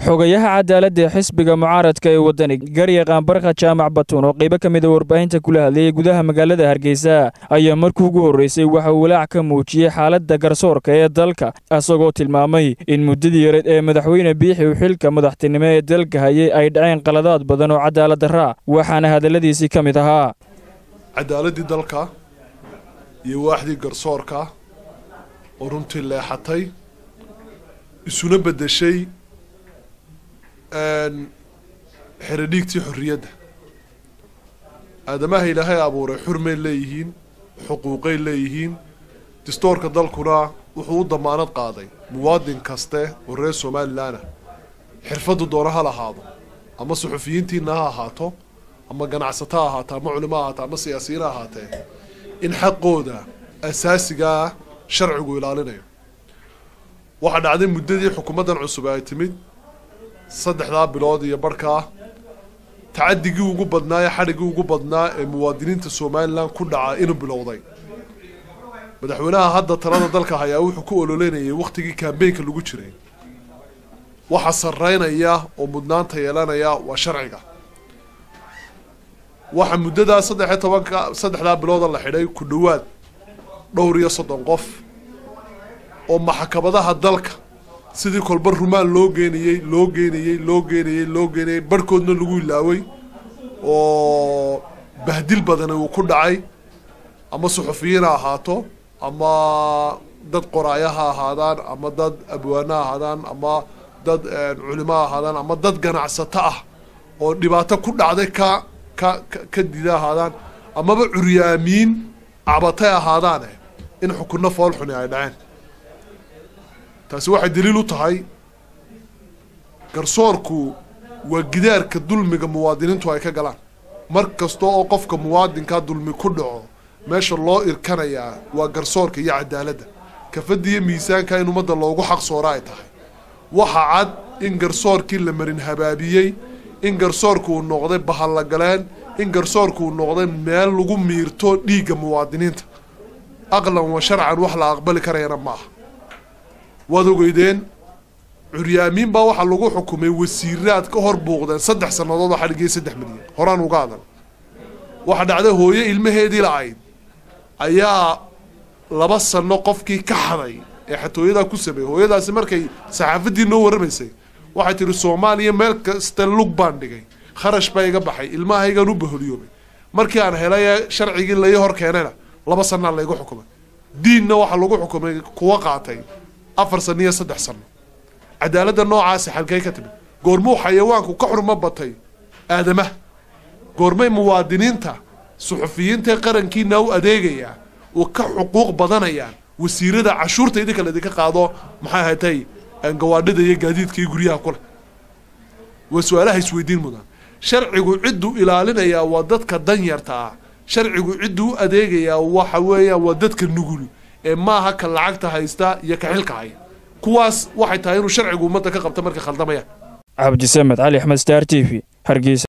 xogayaha cadaaladda ee xisbiga mucaaradka ee waddani garyaqaan barka jaamac batuun oo qaybo ka mida warbaahinta kula hadlayay gudaha magaalada hargeysa ayaa markii ugu horreysay waxa uu walaac ka muujiyey xaaladda garsoorka ee dalka isagoo tilmaamay in muddadii yareed ee madaxweyne biixi uu xilka madaxtinimo ee dalka hayay ay dhaceen qaladaad badan oo cadaalad darraa waxaana hadalladiisii ka mid ahaa cadaaladii dalka iyo waaxdii garsoorka oo runtii leexatay isuna beddeshay xeradhiigtii xorriyadda aadamaha ilaahay abuuray xurmay leeyihiin xuquuqay leeyihiin distoorka dalkuna wuxuu u damaanad qaaday muwaadin kaste oo reer somalilan ah xirfaddu doona ha lahaado ama suxufiyiintiina ha ahaato ama ganacsato ha ahaato ama culimo ha ahaato ama siyaasiyiin ha ahaatee in xaqooda asaasigaa sharcigu ilaalinayo waxaa dhacday muddadii xukuumaddan cusub ay timid saddexdaa bilood iyo barhkaa tacadigii ugu badnaa ee xadhiggii ugu badnaa ee muwaadiniinta somalilan ku dhaca inuu bilowday madaxweynaha hadda talada dalka hayaa wuxuu ku ololeynayay wakhtigii kambeynka lagu jiray waxa sarreynaya oo mudnaanta yeelanaya waa sharciga waxa muddadaa saddexiyo tobanka saddexdaa bilooda la xidhay ku dhowaad dhowr iyo soddon qof oo maxkamadaha dalka sidii kolba rumaan loo geenayey loo geenayey loo geenayey loo geenayey barhkoodna lagu ilaaway oo bahdil badani uu ku dhacay ama suxufiyiin ha ahaato ama dad qoraaya ha ahaadaan ama dad abwaano ha ahaadaan ama dad culimo ha ahaadaan ama dad ganacsato ah oo dhibaato ku dhacday ka ka ka dida ahaadaan amaba curyaamiin cabatay ahaadaane in xukunno foolxuni ay dhaceen taasi waxay daliil u tahay garsoorku waa gidaarka dulmiga muwaadiniintu ay ka galaan mar kasta oo qofka muwaadinkaa dulmi ku dhaco meesha loo irkanayaa waa garsoorka iyo cadaaladda kafadda iyo miisaanka in ummadda loogu xaq soora ay tahay waxa cad in garsoorkii la marin habaabiyey in garsoorka uu noqday bahallagaleen in garsoorka uu noqday meel lagu miirto dhiigga muwaadiniinta aqlan wa sharcan wax la aqbali karayana ma aha waad ogeydeen curyaamiin baa waxaa lagu xukumay wasiiraad ka hor buuqdeen saddex sannadood oo xadhigay saddex milyan horaan uga adan waxaa dhacday hooyo ilmaheedii la-ayd ayaa laba sano qofkii ka xaday ee xatooyadaa ku sameeyey hooyadaasi markay saxaafaddii noo warramaysay waxay tihi soomaaliya meel kasta lug baan dhigay kharash baa iga baxay ilmahaygaan u baholiyoobay markii aan helay ee sharcigii lai hor keenayna laba sanaa laygu xukumay diinna waxaa lagu xukumay kuwa qaatay afar sano iyo saddex sano cadaaladda noocaasi xalkay ka timid goormuu xayawaanku ka xurmo batay aadamaha goormay muwaadiniinta suxufiyiintae qarankiina u adeegayaa oo ka xuquuq badanayaan wasiirada cashuurta idinka laydinka qaado maxay ahatay gawaadhida iyo gaadiidka iyo guryaha kuleh waa su-aalaha isweydiin mudan sharcigu cidduu ilaalinayaa waa dadka danyarta ah sharcigu cidduu u adeegayaa waxa weeyaan waa dadka nugul ee maaha ka lacagta haysta iyo ka xilka haya kuwaas waxay tahay inuu sharcigu ummadda ka qabta markay khaldamayaan cabdisamed cali axmed star t v hargeysa